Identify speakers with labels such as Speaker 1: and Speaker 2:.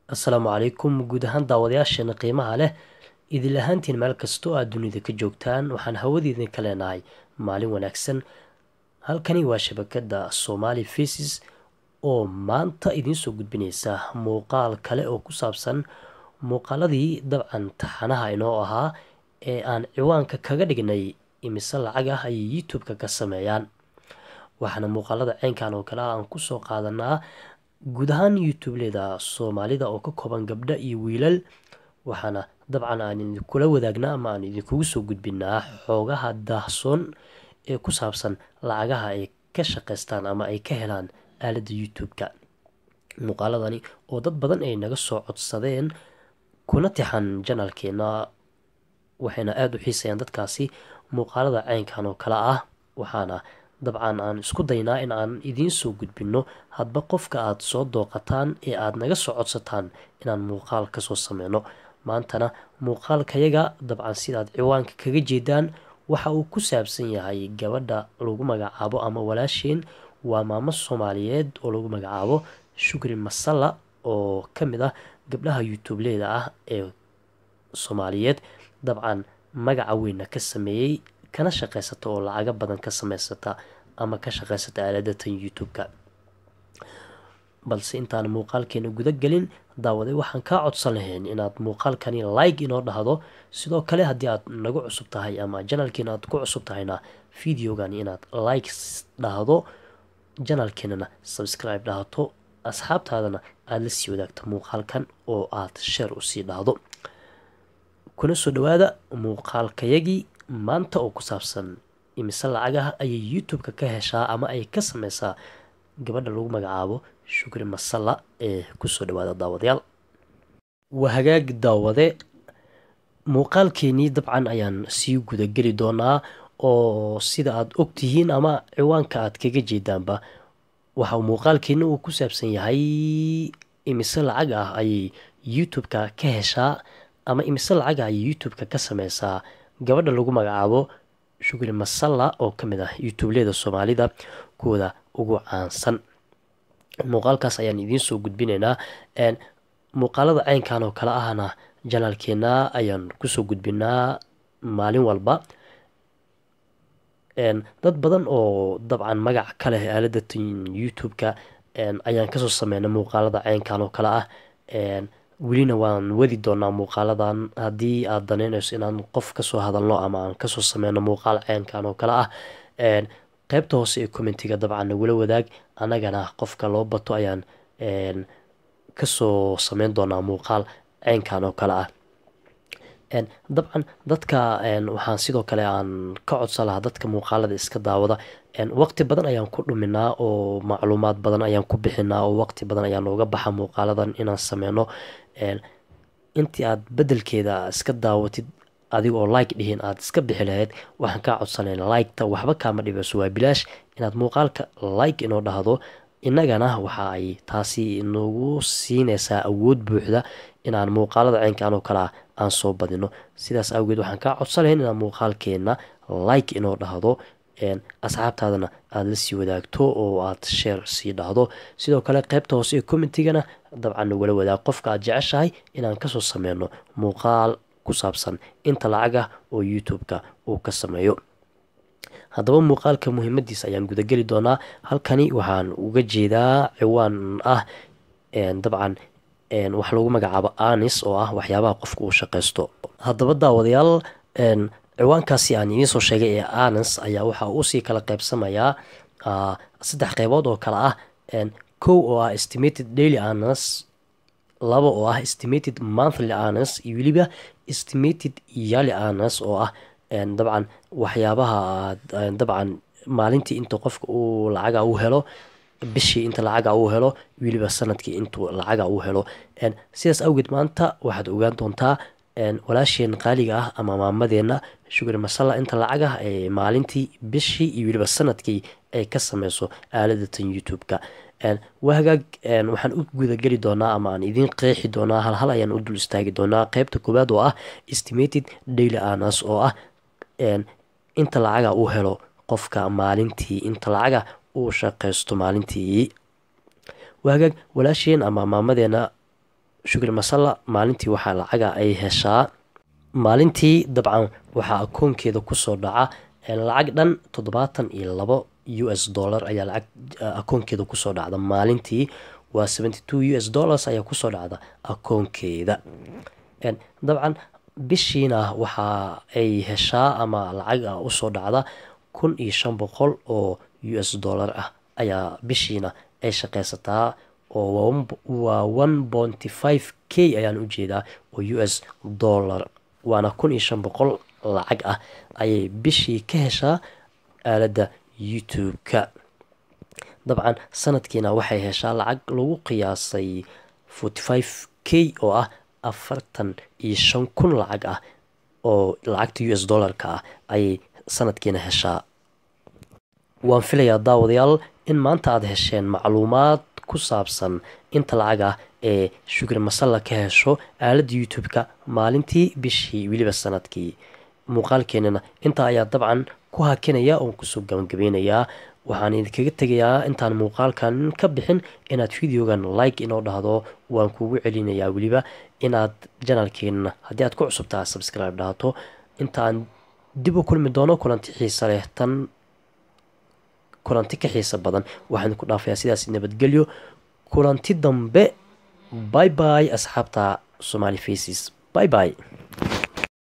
Speaker 1: assalaamu calaykum guud ahaan daawadayaasheena qiimaha leh idil ahaantiin meel kastoo aad dunida ka joogtaan waxaan hawadiidin ka leenahay maalin wanaagsan halkani waa shabakada somali faces oo maanta idiinsoo gudbineysa muuqaal kale oo ku saabsan muuqaaladii dabcan taxanaha inoo ahaa ee aan ciwaanka kaga dhignay imise lacag ah ayay youtube-ka ka sameeyaan waxaana muuqaalada ceynkan oo kale ah aan kusoo qaadanaa guud ahaan youtubeleda soomaalida oo ka kooban gabdho iyo wiilal waxaana dabcan aan idinkula wadaagnaa ama aan idinkugu soo gudbinaa xoogaha daahsoon ee ku saabsan lacagaha ay ka shaqeystaan ama ay ka helaan aaladda youtube-ka muuqaaladani oo dad badan ay naga soo codsadeen kuna tixan janalkeena waxayna aada u xiisayaan dadkaasi muuqaalada ceynkan oo kale ah waxaana dabcan aan isku daynaa in aan idiin soo gudbinno hadba qofka aada soo dooqataan ee aada naga soo codsataan inaan muuqaal kasoo sameyno maantana muuqaalkayaga dabcan sidaad ciwaanka kaga jeedaan waxa uu ku saabsan yahay gabadha lagu magacaabo ama walaasheen waa maamo soomaaliyeed oo lagu magacaabo shukri masalla oo ka mid ah gabdhaha youtubeleda ah ee soomaaliyeed dabcan magaca weyna ka sameeyey kana shaqeysata oo lacago badan ka sameysata ama ka shaqeysata aaladatan youtube-ka balse intaan muuqaalkeena guda gelin daawaday waxaan kaa codsan lahayn inaad muuqaalkani like inoo dhahdo sidoo kale haddii aad nagu cusub tahay ama janalkeena aad ku cusub tahayna videogani inaad like dhahdo janalkeenana subscribe dhahato asxaabtaadana aada la sii wadaagto muuqaalkan oo aad sheer usii dhahdo kuna soo dhawaada muuqaalkayagii maanta oo ku saabsan imise lacagaha ayay youtube-ka ka heshaa ama ay ka sameysaa gabadha lagu magacaabo shukri masalla ee kusoo dhawaada daawadayaal waa hagaag daawade muuqaalkeenii dabcan ayaan sii gudageli doonaa oo sida aada ogtihiin ama ciwaanka aad kaga jeedaanba waxa muuqaalkeena uu ku saabsan yahay imise lacag ah ayay youtube-ka ka heshaa ama imise lacag ah ayay youtube-ka ka sameysaa gabadha lagu magacaabo shukri masalla oo ka mid ah youtubeleda soomaalida kuwooda ugu caansan muuqaalkaas ayaan idiin soo gudbinaynaa muuqaalada ceynkan oo kale ahna janaalkeena ayaan kusoo gudbinaa maalin walba dad badan oo dabcan magac ka leh aaladatan youtube-ka ayaan kasoo sameynay muuqaalada ceynkan oo kale ah welina waan wadi doonaa muuqaaladan haddii aada daneyneyso inaan qof kasoo hadalno ama aan kasoo sameyno muuqaal ceynkan oo kale ah qeybta hoose ee commentiga dabcan nagula wadaag annagana qofka loo bato ayaan kasoo sameyn doonaa muuqaal ceynkan oo kale ah dabcan dadka waxaan sidoo kale aan ka codsan lahaa dadka muuqaalada iska daawada waqti badan ayaan ku dhuminaa oo macluumaad badan ayaan ku bixinaa oo waqti badan ayaa nooga baxa muuqaaladan inaan sameyno intii aad bedelkeeda iska daawatid adiga oo like dhihin aada iska bixi lahayd waxaan kaa codsanayna liketa waxba kaama dhibeyso waa bilaash inaad muuqaalka like inoo dhahdo innagana waxa ay taasi nagu siineysaa awood buuxda inaan muuqaalada ceynkan oo kale ah aan soo badino sidaas awgeed waxaan kaa codsan lahayn inaad muuqaalkeena like inoo dhahdo asxaabtaadana aada la sii wadaagto oo aad sheer sii dhahdo sidoo kale qeybta hoose ee commentigana dabcan nagula wadaag qofka aad jeceshahay inaan kasoo sameyno muuqaal ku saabsan inta lacag ah oo youtube-ka uu ka sameeyo haddaba muuqaalka muhiimadiisa ayaan gudageli doonaa halkani waxaan uga jeedaa ciwaan ah dabcan wax lagu magacaabo anis oo ah waxyaabaha qofka uu shaqeysto haddaba daawadayaal ciwaankaasi aan idiin soo sheegay ee anis ayaa waxa uusii kala qeybsamayaa saddex qeybood oo kale ah kow oo ah estimated daily anis laba oo ah estimated monthly anis iyo weliba estimated yali anis oo ah dabcan waxyaabaha dabcan maalintii inta qofka uu lacaga u helo bishii inta lacaga uu helo weliba sanadkii intuu lacaga uu helo sidaas awgeed maanta waxaad ogaan doontaa walaasheen qaaliga ah ama maamadeena shukri masalla inta lacag ah ee maalintii bishii iyo weliba sanadkii ay ka sameyso aaladatan youtube-ka waa hagaag waxaan u gudageli doonaa ama aan idiin qeexi doonaa halhal ayaan u dul istaagi doonaa qeybta koowaad oo ah estimated daily anas oo ah inta lacaga uu helo qofka maalintii inta lacaga uu shaqeysto maalintii waa hagaag walaasheen ama maamadeena shukri masalla maalintii waxaa lacaga ay heshaa maalintii dabcan waxaa akoonkeeda kusoo dhaca lacag dhan toddobaatan iyo labo u s dollar ayaa lacag akoonkeeda kusoo dhacda maalintii waa seventy two u s dollars ayaa kusoo dhacda akoonkeeda dabcan bishiina waxa ay heshaa ama lacag ah usoo dhacda kun iyo shan boqol oo u s dollar ah ayaa bishiina ay shaqeysataa oo waa one ponty five k ayaan ujeedaa oo u s dollar waana kun iyo shan boqol lacag ah ayay bishii ka heshaa aaladda youtube-ka dabcan sanadkiina waxay heshaa lacag lagu qiyaasay forty five k oo ah afartan iyo shan kun lacag ah oo lacagta u s dollarka ah ayay sanadkiina heshaa waan filayaa daawadayaal in maanta aada hesheen macluumaad ku saabsan inta lacag ah ee shukri masalla ka hesho aaladda youtube-ka maalintii bishii weliba sanadkii muuqaalkeenana intaa ayaa dabcan ku hakinaya oon kusoo gabangabeynayaa waxaan idinkaga tegayaa intaan muuqaalkan ka bixin inaad videogan like inoo dhahdo waan kugu celinayaa weliba inaad janalkeenna haddii aad ku cusubtaa subscribe dhahato intaan dib u kulmi doono kulanti xiisa leh tan kulanti ka xiisa badan waxaan ku dhaafayaa sidaas nabadgelyo kulanti dambe bye bye asxaabta somali faces bye bye